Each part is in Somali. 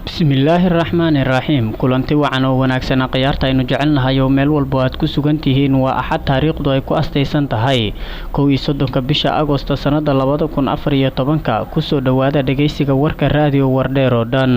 bismillaahi raxmaani raxiim kulanti wacan oo wanaagsan khiyaarta aynu jecelnahay oo meel walba aad ku sugan tihiin waa axad taariikhdu ay ku astaysan tahay kow iyo soddonka bisha agosto sannada labada kun afar iyo tobanka kusoo dhowaada dhegaysiga warka raadiyo wardheer oo dhan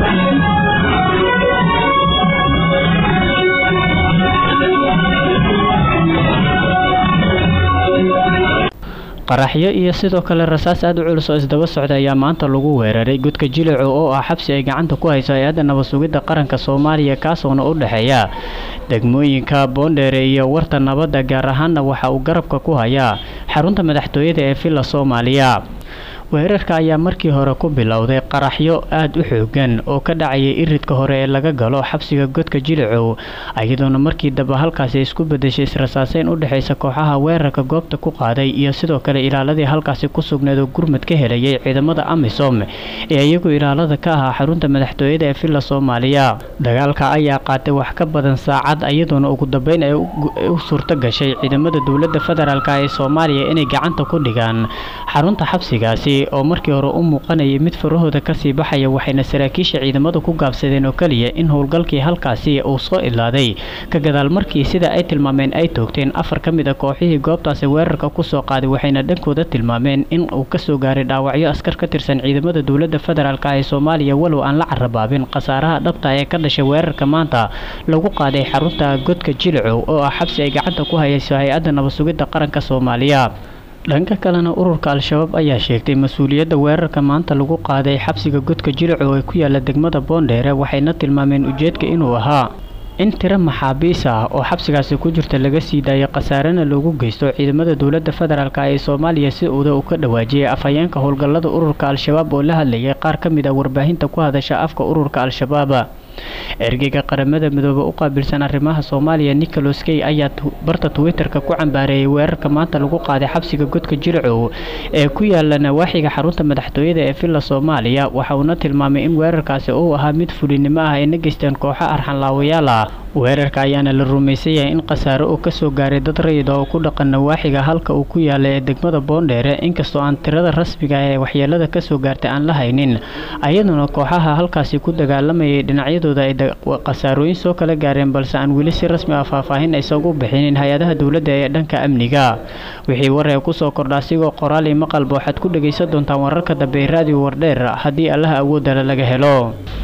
qaraxyo iyo sidoo kale rasaas aada u culus oo isdaba socda ayaa maanta lagu weeraray godka jilico oo ah xabsi ay gacanta ku hayso hay-adda nabad sugidda qaranka soomaaliya kaasoona u dhexeeya degmooyinka boondheere iyo warta nabadda gaar ahaanna waxa uu garabka ku hayaa xarunta madaxtooyada ee villa soomaaliya weerarka ayaa markii hore ku bilowday qaraxyo aada u xoogan oo ka dhacayay iridka hore ee laga galo xabsiga godka jilicow iyadoona markii damba halkaasi isku bedeshay israsaaseyn u dhexaysa kooxaha weerarka goobta ku qaaday iyo sidoo kale ilaaladii halkaasi ku sugneed oo gurmad ka helayay ciidamada amisom ee iyagu ilaalada ka ahaa xarunta madaxtooyada ee villa soomaaliya dagaalka ayaa qaatay wax ka badan saacad iyadoona ugu dambeyn ay u suurto gashay ciidamada dowladda federaalk ee soomaaliya inay gacanta ku dhigaan xarunta xabsigaasi oo markii hore u muuqanayay mid farahooda kasii baxaya waxayna saraakiisha ciidamadu ku gaabsadeen oo keliya in howlgalkii halkaasi uu soo ilaaday ka gadaal markii sida ay tilmaameen ay toogteen afar ka mid a kooxihii goobtaasi weerarka kusoo qaaday waxayna dhankooda tilmaameen in uu kasoo gaaray dhaawacyo askar ka tirsan ciidamada dowladda federaalk ee soomaaliya walow aan la carabaabin khasaaraha dhabta ee ka dhashay weerarka maanta lagu qaaday xarunta godka jilicow oo ah xabsi ay gacanta ku hayayso hay-adda nabad sugidda qaranka soomaaliya dhanka kalena ururka al-shabaab ayaa sheegtay mas-uuliyadda weerarka maanta lagu qaaday xabsiga godka jilicow ee ku yaala degmada boondheere waxayna tilmaameen ujeedka inuu ahaa in tiro maxaabiis ah oo xabsigaasi ku jirta laga sii daayay khasaarena loogu geysto ciidamada dowladda federaalk ee soomaaliya si uuda uu ka dhawaajiyay afhayeenka howlgallada ururka al-shabaab oo la hadlayay qaar ka mid a warbaahinta ku hadasha afka ururka al-shabaab ergeyga qaramada midoobe u qaabilsan arrimaha soomaaliya nicholas key ayaa barta twitter-ka ku cambaareeyay weerarka maanta lagu qaaday xabsiga godka jilcow ee ku yaala nawaaxiga xarunta madaxtooyada ee villa soomaaliya waxa uuna tilmaamay in weerarkaasi uu ahaa mid fulinimo ah ayna geysteen kooxo arxanlaawayaal ah weerarka ayaana la rumaysan yahay in khasaare uu kasoo gaaray dad rayid oo ku dhaqan nawaaxiga halka uu ku yaala ee degmada boondheere inkastoo aan tirada rasmiga ee waxyeelada kasoo gaartay aan la haynin ayaduna kooxaha halkaasi ku dagaalamayay dhinacyadooda ay khasaarooyin soo kala gaareen balse aan weli si rasmi ah faahfaahin aysagu bixinin hay-adaha dowladda ee dhanka amniga wixii waree kusoo kordha asigoo qoraal iyo maqalba waxaad ku dhagaysan doontaan wararka dambe ee raadiyo wardheer haddii allaha awoodala laga helo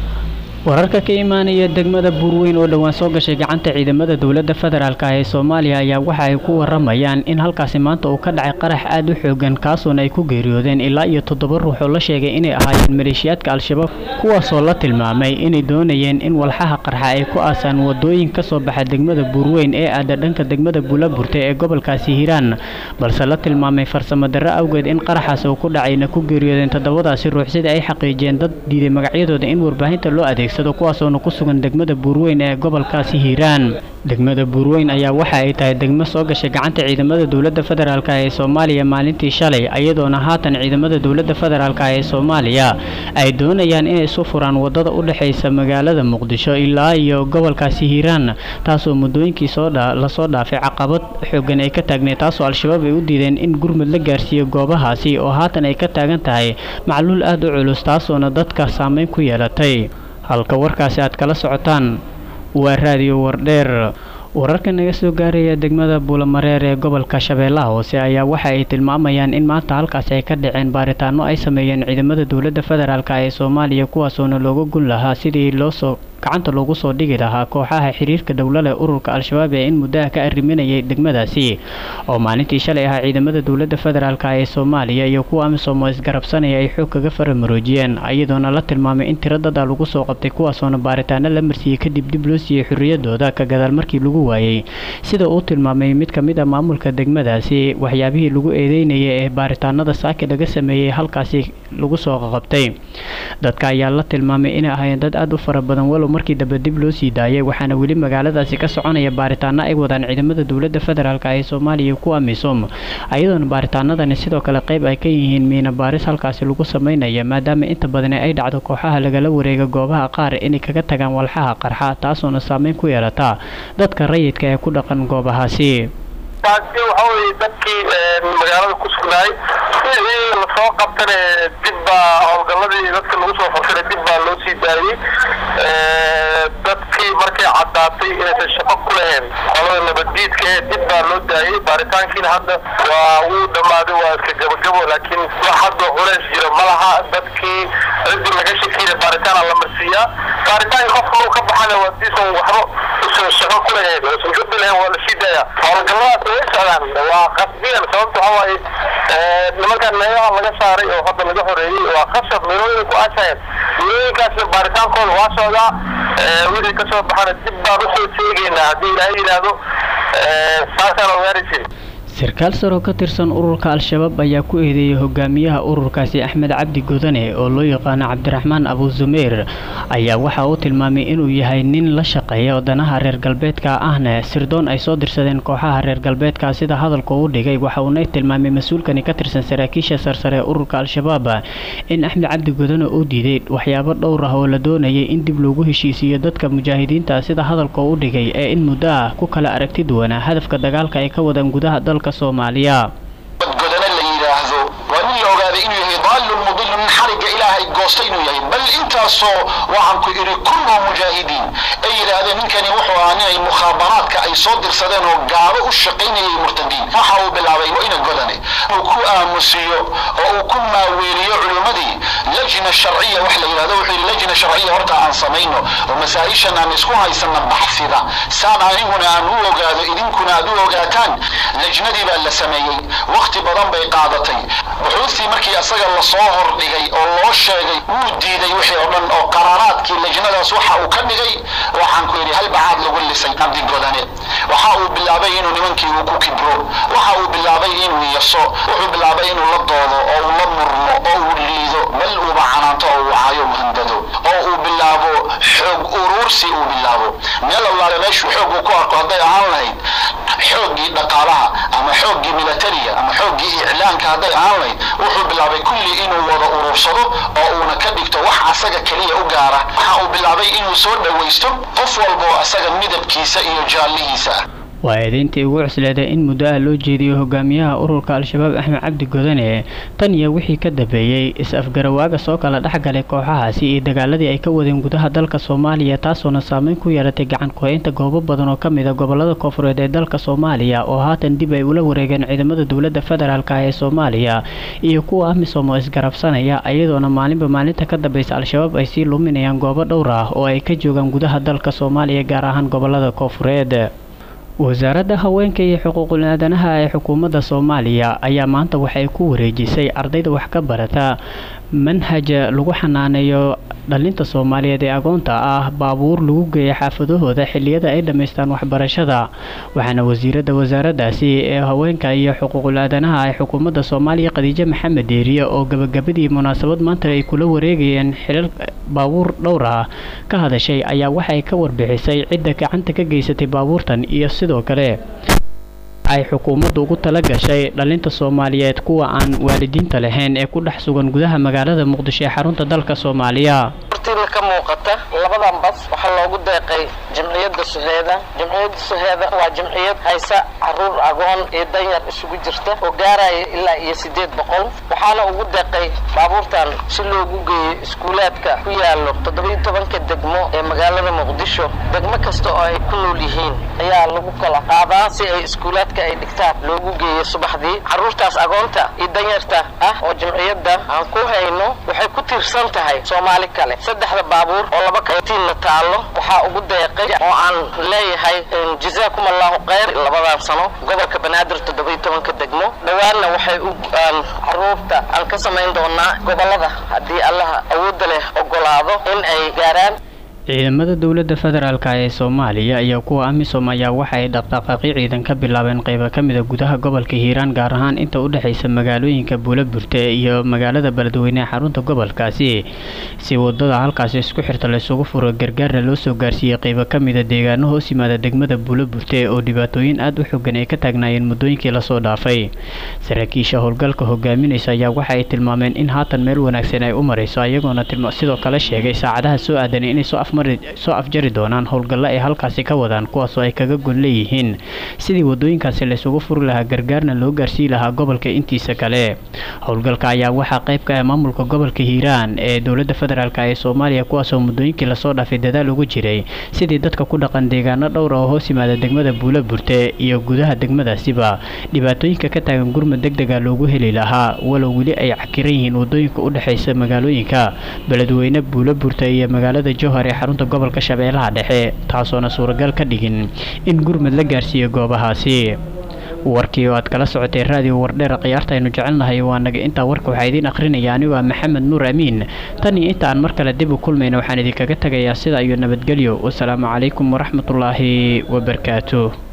wararka ka imaanaya degmada buurweyn oo dhowaan soo gashay gacanta ciidamada dowladda federaalk ee soomaaliya ayaa waxa ay ku waramayaan in halkaasi maanta uu ka dhacay qarax aada u xoogan kaasuona ay ku geeriyoodeen ilaa iyo toddoba ruux oo la sheegay inay ahaayeen maleeshiyaadka al-shabaab kuwaasoo la tilmaamay inay doonayeen in walxaha qarxa ay ku aasaan wadooyin kasoo baxa degmada buurweyn ee aada dhanka degmada buulaburte ee gobolkaasi hiiraan balse la tilmaamay farsamo darro awgeed in qaraxaas uu ku dhacayna ku geeriyoodeen toddobadaasi ruux sida ay xaqiijiyeen dad diiday magacyadooda in warbaahinta loo adeeg kuwaasoona ku sugan degmada buurweyn ee gobolkaasi hiiraan degmada buurweyn ayaa waxa ay tahay degmo soo gashay gacanta ciidamada dowladda federaalk ee soomaaliya maalintii shalay iyadoona haatan ciidamada dowladda federaalk ee soomaaliya ay doonayaan inay isu furaan wadada u dhexaysa magaalada muqdisho ilaa iyo gobolkaasi hiiraan taasoo muddooyinkii lasoo dhaafay caqabad xoogan ay ka taagneed taasoo al-shabaab ay u diideen in gurmud la gaarsiiyo goobahaasi oo haatan ay ka taagan tahay macluul aada u culus taasoona dadka saameyn ku yeelatay halka warkaasi aad kala socotaan waa raadiyo wardheer wararka naga soo gaaraya degmada buulamareer ee gobolka shabeellaha hoose ayaa waxa ay tilmaamayaan in maanta halkaasi ay ka dhaceen baaritaano ay sameeyeen ciidamada dowladda federaalk ee soomaaliya kuwaasoona looga gun lahaa sidii loosoo gacanta loogu soo dhigi lahaa kooxaha xiriirka dowlada ururka al-shabaab ee in muddaha ka arriminayay degmadaasi oo maalintii shalay ahaa ciidamada dowladda federaalk ee soomaaliya iyo kuwa amisom oo isgarabsanaya ay xoog kaga faramaroojiyeen iyadoona la tilmaamay in tiro dada lagu soo qabtay kuwaasoona baaritaano la marsiiyey kadib dib loo siiyey xorriyadooda ka gadaal markii lagu waayey sida uu tilmaamay mid ka mid a maamulka degmadaasi waxyaabihii lagu eedeynayay ee baaritaanada saaki laga sameeyey halkaasi lagu soo qabtay dadka ayaa la tilmaamay inay ahaayeen dad aada u fara badan walow markii dambe dib loo sii daayay waxaana weli magaaladaasi ka soconaya baaritaano ay wadaan ciidamada dowladda federaalk ee soomaaliya kuwa misom ayadoona baaritaanadani sidoo kale qayb ay ka yihiin miina baaris halkaasi lagu sameynaya maadaama inta badani ay dhacdo kooxaha lagala wareega goobaha qaar inay kaga tagaan walxaha qarxa taasoona saameyn ku yeelata dadka rayidka ee ku dhaqan goobahaasi taasi waxa weye dadkii magaalada ku sugnaay wixii lasoo qabtane dib baa howlgaladii dadka lagu soo furtana dib baa loo sii daayey dadkii markay caddaatay inaysan shaqo ku lahayn qolada nabaddiidka ee dib baa loo daayey baaritaankiina hadda waa wuu dhammaaday waa iska gabagabo laakiin wax hadda culays jiro ma laha dadkii ciddii laga shakiyna baaritaana la marsiiyaa baaritaanka qofka uu ka baxana waa diisan waxba usan shaqo ku lahayn usan gabi lahayn waa lasii daaya howlgalladaas way socdaan waa qasbiyan sababta waxa waaye nimankan meelaha laga saaray oo hadda laga horeeyey waa khasab meelooyin ku aasayeen meelooyinkaasna baaritaankooda waa socdaa wixii ka soo baxana dib baan usoo sheegaynaa haddii ilaahay yidhaahdo saasaan ogaanaysin sarkaal sar oo ka tirsan ururka al-shabaab ayaa ku eedeeyey hogaamiyaha ururkaasi axmed cabdi godane oo loo yaqaano cabdiraxmaan abu zumayr ayaa waxa uu tilmaamay inuu yahay nin la shaqeeya wadanaha reer galbeedka ahna sirdoon ay soo dirsadeen kooxaha reer galbeedka sida hadalka uu dhigay waxa uuna tilmaamay mas-uulkani ka tirsan saraakiisha sarsare ee ururka al-shabaab in axmed cabdi godane uu diiday waxyaabo dhowr ah oo la doonayay in dib loogu heshiisiiyo dadka mujaahidiinta sida hadalka uu dhigay ee in muddo ah ku kala aragti duwanaa hadafka dagaalka ay ka wadaan gudaha dalka soomaaliya godane la yidhaahdo waa nin la ogaaday inuu yahay daalun mudilun nin xarigga ilaahay goosta inuu yahay bal intaasoo waxaan ku idhi kullu mujaahidiin ay yidhaahdeen ninkani wuxuu ahaa nin ay mukhaabaraadka ay soo dirsadeen oo gaabo u shaqaynayay murtadiin waxa uu bilaabay ina godane uu ku aamusiyo oo uu ku maaweeliyo culimmadii lajna sharciya wax la yidhahdo wuxuu yidhi lajna sharciya horta aan samayno oo masaa-ishan aan isku haysana baxsida saan aniguna aan u ogaado idinkuna aad u ogaataan lajnadii baa la sameeyey wakhti badan bay qaadatay buxuustii markii asaga lasoo hordhigay oo loo sheegay wuu diiday wixii oo dhan oo qaraaraadkii lajnadaas waxa uu ka dhigay waxaan ku yidhi hal bacaad lagu lisay cabdi godane waxa uu bilaabay inuu nimankii uu ku kibro waxa uu bilaabay inuu yaso wuxuu bilaabay inuu la doodo oo uu la murmo oo uu liido bal uuba canaanto oo uu cayo uu handado oo uu bilaabo xoog uruursi uu bilaabo meel allaale meeshuu xoog uu ku arko hadday ahaan lahayd xooggii dhaqaalaha ama xooggii milatariga ama xooggii iclaanka hadday ahaan lahayd wuxuu bilaabay kulli inuu wada uruursado oo uuna ka dhigto wax asaga keliya u gaara waxa uu bilaabay inuu soo dhowaysto qof walba oo asaga midabkiisa iyo jaallihiisa ah waa eedeyntii ugu cusleeday in muddo ah loo jeediyo hogaamiyaha ururka al-shabaab axmed cabdi godane tan iyo wixii ka dambeeyey is-afgarawaaga soo kala dhexgalay kooxahaasi iyo dagaaladii ay ka wadeen gudaha dalka soomaaliya taasoona saameyn ku yeelatay gacan ku-haynta goobo badan oo ka mid a gobolada koonfureed ee dalka soomaaliya oo haatan dib ay ula wareegeen ciidamada dowladda federaalk ee soomaaliya iyo kuwa amisom oo isgarabsanaya iyadoona maalinba maalinta ka dambeysa al-shabaab ay sii luminayaan goobo dhowr ah oo ay ka joogaan gudaha dalka soomaaliya gaar ahaan gobolada koonfureed wasaaradda haweenka iyo xuquuqul aadanaha ee xukuumadda soomaaliya ayaa maanta waxay ku wareejisay ardayda wax ka barata manhaja lagu xanaaneeyo dhalinta soomaaliyeed ee agoonta ah baabuur lagu geeya xaafadahooda xiliyada ay dhammaystaan waxbarashada waxaana wasiiradda wasaaraddaasi ee haweenka iyo xuquuqul aadanaha ee xukuumadda soomaaliya khadiijo maxamed deeriye oo gabagabadii munaasabad maanta ay kula wareegayeen xilal baabuur dhowr ah ka hadashay ayaa waxay ka warbixisay cidda gacanta ka geysatay baabuurtan iyo sidoo kale ay xukuumaddu ugu tala gashay dhalinta soomaaliyeed kuwa aan waalidiinta lahayn ee ku dhex sugan gudaha magaalada muqdisho ee xarunta dalka soomaaliya hortiina ka muuqata labadan bas waxaa loogu deeqay jamciyadda suheeda jamciyadda suheeda waa jamciyad haysa caruur agoon iyo danyar isugu jirta oo gaaraya ilaa iyo siddeed boqol waxaana ugu deeqay baabuurtan si loogu geeyo iskuulaadka ku yaallo toddobiyo tobanka degmo ee magaalada muqdisho degmo kasta oo ay ku nool yihiin ayaa lagu kala qaadaa si ay iskuulaadka ay dhigtaan loogu geeyo subaxdii carruurtaas agoonta iyo danyarta ah oo jamciyadda aan ku hayno waxay ku tiirsan tahay soomaali kale saddexda baabuur oo laba katiinna taallo waxaa ugu deeqay oo aan leeyahay jazaakum allahu khayr labadan sano gobolka banaadir toddobiyo tobanka degmo dhowaanna waxay u carruurta aan ka samayn doonaa gobollada haddii allaha awoodda leh ogolaado in ay gaaraan ciidamada dowladda federaalk ee soomaaliya iyo kuwa amisom ayaa waxa ay dhaqdhaqaaqyo ciidan ka bilaabeen qaybo ka mida gudaha gobolka hiiraan gaar ahaan inta u dhexaysa magaalooyinka buulaburte iyo magaalada beledweyne ee xarunta gobolkaasi si wadada halkaasi isku xirta laysugu furo gargaarna loo soo gaarsiiyey qaybo ka mida deegaano hoos yimaada degmada buulaburte oo dhibaatooyin aada u xogan ay ka taagnaayeen muddooyinkii lasoo dhaafay saraakiisha howlgalka hogaaminaysa ayaa waxa ay tilmaameen in haatan meel wanaagsan ay u marayso iyagoona sidoo kale sheegay saacadaha soo aadan inay soo afmari soo afjari doonaan howlgallo ay halkaasi ka wadaan kuwaasoo ay kaga gon leeyihiin sidii wadooyinkaasi laysugu furi lahaa gargaarna loo gaarsii lahaa gobolka intiisa kale howlgalka ayaa waxaa qayb ka ah maamulka gobolka hiiraan ee dowladda federaalk ee soomaaliya kuwaasoo muddooyinkii lasoo dhaafay dadaal ugu jiray sidii dadka ku dhaqan deegaano dhowra oo hoos yimaada degmada buula burte iyo gudaha degmadaasiba dhibaatooyinka ka taagan gurmud deg dega loogu heli lahaa walow weli ay cakiran yihiin wadooyinka u dhexaysa magaalooyinka beledweyne buula burte iyo magaalada jowhar ee xarunta gobolka shabeellaha dhexe taasoona suuragal ka dhigin in gurmud la gaarsiiyo goobahaasi warkii oo aad kala socotay raadiyo wardheer khiyaarta aynu jecelnahay waa naga intaa warka waxaa idiin akhrinaya anigu ah maxamed nuur amiin tan iyo inta aan mar kale dib u kulmayna waxaan idinkaga tegayaa sida iyo nabadgelyo wasalaamu calaykum waraxmatullaahi wabarakaatu